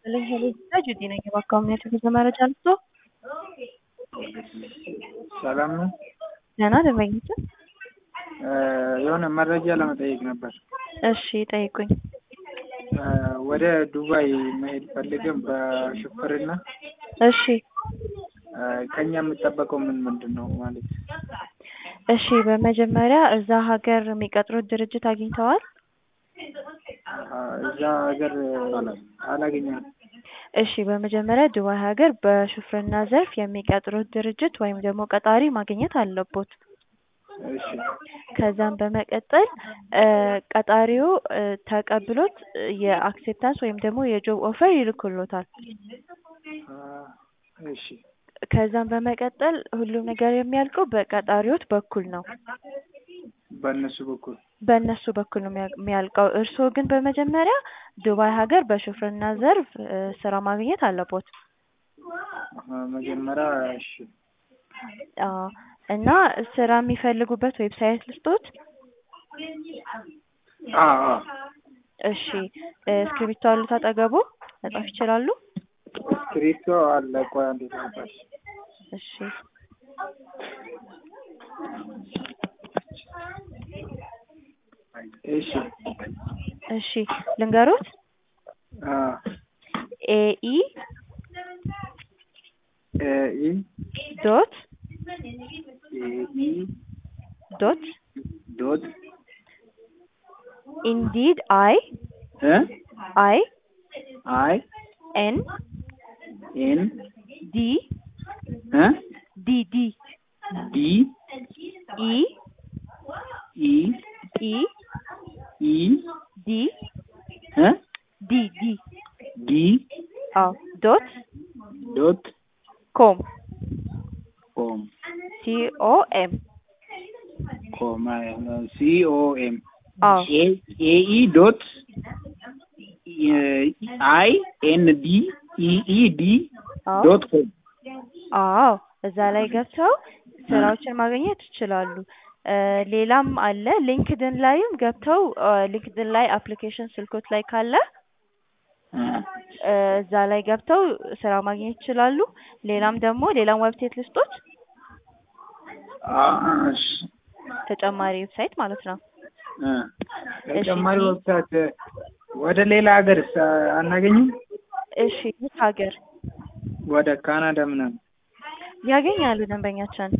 ይስጥልኝ ሄሎ ጁዲ ነኝ። እባክዎ የጉዞ መረጃ ልስጦ? ሰላም ነው? ደህና ደንበኛችን? የሆነ መረጃ ለመጠየቅ ነበር። እሺ ጠይቁኝ። ወደ ዱባይ መሄድ ፈልገን በሹፍርና እሺ ከኛ የሚጠበቀው ምን ምንድን ነው ማለት? እሺ በመጀመሪያ እዛ ሀገር የሚቀጥሩት ድርጅት አግኝተዋል? እዛ ሀገር አላገኘንም። እሺ በመጀመሪያ ዱባይ ሀገር በሹፍርና ዘርፍ የሚቀጥሩት ድርጅት ወይም ደግሞ ቀጣሪ ማግኘት አለቦት። እሺ ከዛም በመቀጠል ቀጣሪው ተቀብሎት የአክሴፕታንስ ወይም ደግሞ የጆብ ኦፈር ይልክሎታል። እሺ ከዛም በመቀጠል ሁሉም ነገር የሚያልቀው በቀጣሪዎት በኩል ነው። በእነሱ በኩል በእነሱ በኩል ነው የሚያልቀው። እርስዎ ግን በመጀመሪያ ዱባይ ሀገር በሹፍርና ዘርፍ ስራ ማግኘት አለቦት። መጀመሪያ እሺ አዎ እና ስራ የሚፈልጉበት ዌብሳይት ልስጦት? አዎ እሺ እስክሪብቶ አሉት አጠገቡ? መጻፍ ይችላሉ? እስክሪብቶ አለ። ቆይ አንዴ ላምጣልሽ። እሺ እሺ እሺ ልንገሮት? አዎ ኤኢ ኤኢ ዶት ኤኢ ዶት ዶት ኢንዲድ አይ እ አይ አይ ኤን ኤን ዲ እ ዲ ዲ ዲ ኢ ኢ ኢ ኢ ዲ እ ዲ ዲ ዲ አዎ ዶት ዶት ኮም ኮም ሲ ኦ ኤም ኮም ሲ ኦ ኤም አዎ ኤኢ ዶት አይ ኤን ዲ ኢ ኢ ዲ አዎ ዶት ኮም አዎ እዛ ላይ ገብተው ስራዎችን ማግኘት ይችላሉ። ሌላም አለ ሊንክድን ላይም ገብተው ሊንክድን ላይ አፕሊኬሽን ስልኮት ላይ ካለ እዛ ላይ ገብተው ስራ ማግኘት ይችላሉ። ሌላም ደግሞ ሌላም ዌብሳይት ልስጦት? እሺ ተጨማሪ ዌብሳይት ማለት ነው። ተጨማሪ ወብሳይት ወደ ሌላ ሀገር አናገኝም? እሺ የት ሀገር ወደ ካናዳ ምናምን ያገኛሉ ደንበኛችን?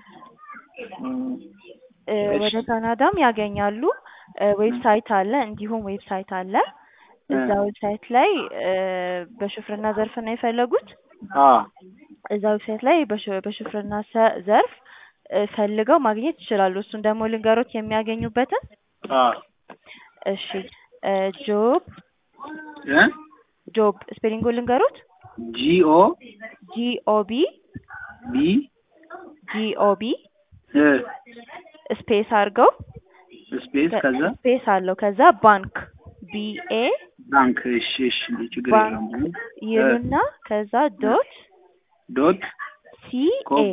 ወደ ካናዳም ያገኛሉ። ዌብሳይት አለ እንዲሁም ዌብሳይት አለ። እዛ ዌብሳይት ላይ በሹፍርና ዘርፍ ነው የፈለጉት? አዎ እዛ ዌብሳይት ላይ በሹፍርና ዘርፍ ፈልገው ማግኘት ይችላሉ። እሱን ደግሞ ልንገሮት የሚያገኙበትን? አዎ እሺ ጆብ እ ጆብ ስፔሊንጉ ልንገሮት? ጂኦ ጂኦቢ ቢ ጂኦቢ እ ስፔስ አድርገው ስፔስ ከዛ ስፔስ አለው ከዛ ባንክ ቢኤ ባንክ እሺ እሺ ችግር ባንክ የለውም ይሉና ከዛ ዶት ዶት ሲኤ